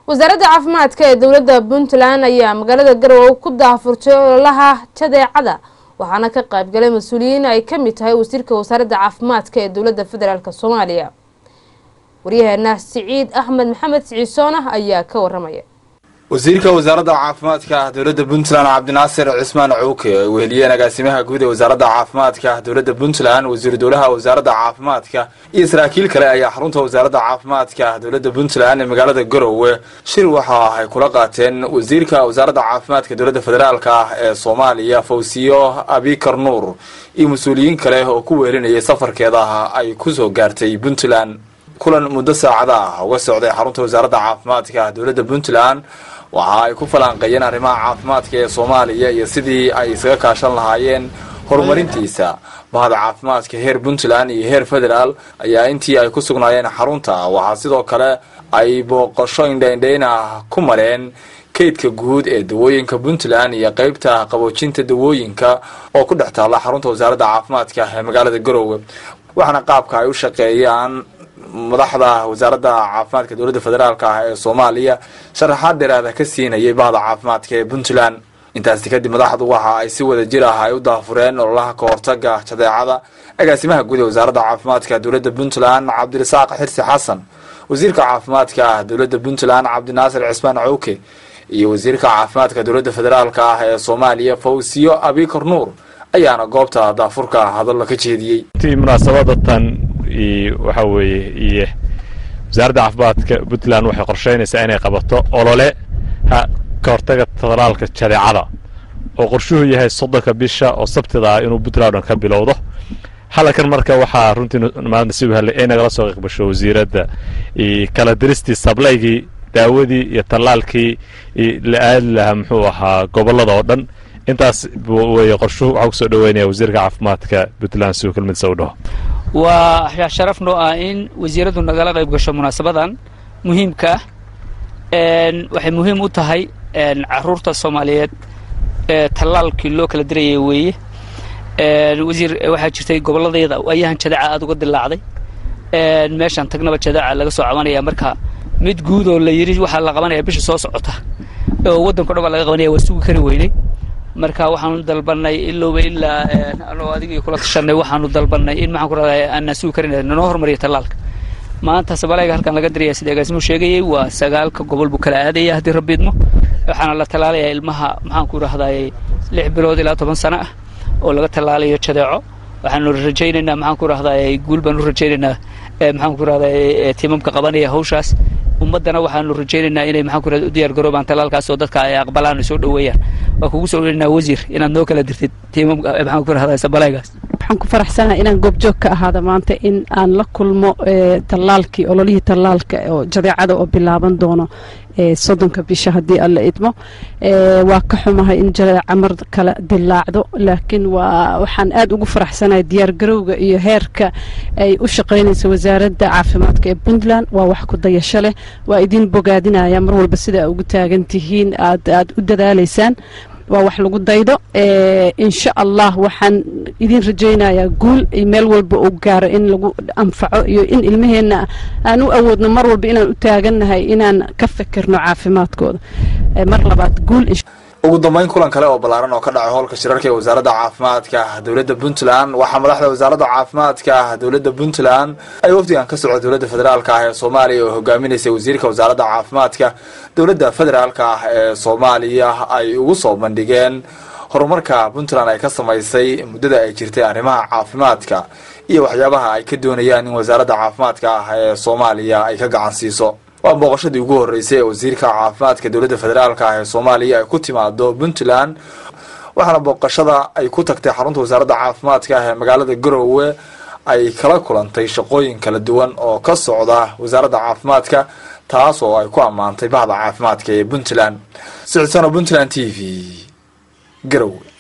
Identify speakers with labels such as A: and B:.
A: wasaaradda caafimaadka ee dowladda puntland ayaa magaalada garowe ku daahfurtay ololaha jadeecada waxaana ka qaybgalay mas-uuliyiin ay ka mid tahay wasiirka wasaaradda caafimaadka ee dowladda federaalk soomaaliya waryaheena siciid axmed maxamed siciisoonah ayaa ka waramaya
B: wasiirka wasaaradda caafimaadka dowladda puntland cabdinaasir cismaan cowke ay weheliyeen agaasimaha guud ee wasaaradda caafimaadka dowladda puntland wasiiru dowlaha wasaaradda caafimaadka iyo saraakiil kale ayaa xarunta wasaaradda caafimaadka dowladda puntland ee magaalada garowe shir waxa ay kula qaateen wasiirka wasaaradda caafimaadka dowladda federaalk ah ee soomaaliya fawsiyo abikar nuur iyo mas-uuliyiin kale oo ku weelinayay safarkeeda ay kusoo gaartay puntland kulan muddo saacada ah uga socday xarunta wasaaradda caafimaadka dowladda puntland waxa ay ku falanqeeyeen arrimaha caafimaadka ee soomaaliya iyo sidii ay isaga kaashan lahaayeen horumarintiisa bahda caafimaadka heer puntland iyo heer federaal ayaa intii ay ku sugnaayeen xarunta waxaa sidoo kale ay booqasho indhaindhayn ah ku mareen kaydka guud ee dawooyinka puntland iyo qeybta qaboojinta dawooyinka oo ku dhex taalla xarunta wasaaradda caafimaadka ee magaalada garowe waxaana qaabka ay u shaqeeyaan madaxda wasaaradda caafimaadka dowladda federaalk ah ee soomaaliya sharaxaad dheeraada ka siinayay bahda caafimaadka ee puntland intaasi kadib madaxdu waxa ay si wada jir ah ay u daafureen ololaha ka hortaga jadeecada agaasimaha guud ee wasaaradda caafimaadka dowladda puntland cabdirasaaq xirsi xasan wasiirka caafimaadka dowladda puntland cabdinaasir cismaan cowke iyo wasiirka caafimaadka dowladda federaalk ah ee soomaaliya fawsiyo abikar nuur ayaana goobta daafurka hadallo ka jeediyey
C: munaasabadatan waxaa weeye iyo wasaaradda caafimaadka puntland waxay qorsheynaysaa inay qabato olole ka hortaga talaalka jadeecada oo qorshuhu yahay soddonka bisha oo sabtida ah inuu puntland dhan ka bilowdo halkan marka waxaa runtii maanta si wahallay ay nagala soo qiqbasho wasiiradda kala diristii sablaygii daawadii iyo tallaalkii la aadi lahaa muxuu ahaa gobollada oo dhan intaas weye qorshuhu waxaa kusoo dhaweynaya wasiirka caafimaadka puntland siduu kelmadiisa u dhaho
D: waa sharaf noo ah in wasiiraddu nagala qayb gasho munaasabadan muhiimka ah waxay muhiim u tahay caruurta soomaaliyeed tallaalkii loo kala dirayay weeye wasiir waxaa jirtay gobolladayada ayahan jadaca aada uga dilaacday meeshaan tagnaba jadaca laga soo cabanaya marka mid guud oo la yidhi waxaa la qabanaya bisha soo socota oo waddanko dhan baa laga qabanaya waa sugi kari weynay marka waxaanu dalbanay ilowba ilaa anoo adigii kula tashanay waxaanu dalbanay in maxaan ku rahday aanaan sugi karin nanoo hormariya tallaalka maanta sabalayga halkan laga diraya sida agaasimu sheegayay waa sagaalka gobol buu kala aadaya haddii rabbiidmo waxaana la tallaalayaa ilmaha maxaan ku rahday lix bilood ilaa toban sano ah oo laga tallaalayo jadeeco waxaanu rajaynaynaa maxaan ku rahday guul baan u rajaynaynaa maxaan ku rahday tiimamka qabanaya hawshaas ummaddana waxaanu rajaynaynaa inay maxaan ku rahday u diyaar garoobaan tallaalkaas oo dadka ay aqbalaan ay soo dhoweeyaan waa kugu soo dhaweynaynaa wasiir inaad noo kala dirtid tiimamka maxaan ku rahday sabalaygaas
E: waxaan ku faraxsanahay inaan goobjoog ka ahaada maanta in aan la kulmo tallaalkii ololihii tallaalka oo jadeecada oo bilaaban doono soddonka bisha haddii alla idmo waa ka xumahay in jadeeca mar kale dilaacdo laakiin waa waxaan aad ugu faraxsanahay diyaargarowga iyo heerka ay u shaqaynaysa wasaaradda caafimaadka ee puntland waa wax ku dayasho leh waa idin bogaadinaya mar walba sida a ugu taagan tihiin aad aad u dadaalaysaan waa wax lagu daydo insha allah waxaan idin rajaynayaa guul meel walba uu gaaro in lagu anfaco iyo in ilmaheenna aan u awoodno mar walba inaan u taagannahay inaan ka fikirno caafimaadkooda mar labaad guul
B: ugu dambeyn kulan kale oo ballaaran oo ka dhacay howlka shirarka ee wasaaradda caafimaadka dowladda puntland waxaa madaxda wasaaradda caafimaadka dowladda puntland ay wafdigan ka socda dowladda federaalk ah ee soomaaliya oo hogaaminaysay wasiirka wasaaradda caafimaadka dowladda federaalk ah ee soomaaliya ay ugu soo bandhigeen horumarka puntland ay ka samaysay muddada ay jirtay arrimaha caafimaadka iyo waxyaabaha ay ka doonayaan in wasaaradda caafimaadka ah ee soomaaliya ay ka gacan siiso waa booqashadii ugu horreysay ee wasiirka caafimaadka dowladda federaalk ah ee soomaaliya ay ku timaado puntland waxaana booqashada ay ku tagtay xarunta wasaaradda caafimaadka ah ee magaalada garowe ay kala kulantay shaqooyin kala duwan oo ka socda wasaaradda caafimaadka taas oo ay ku ammaantay bahda caafimaadka ee puntland sicdsano puntland t v garowe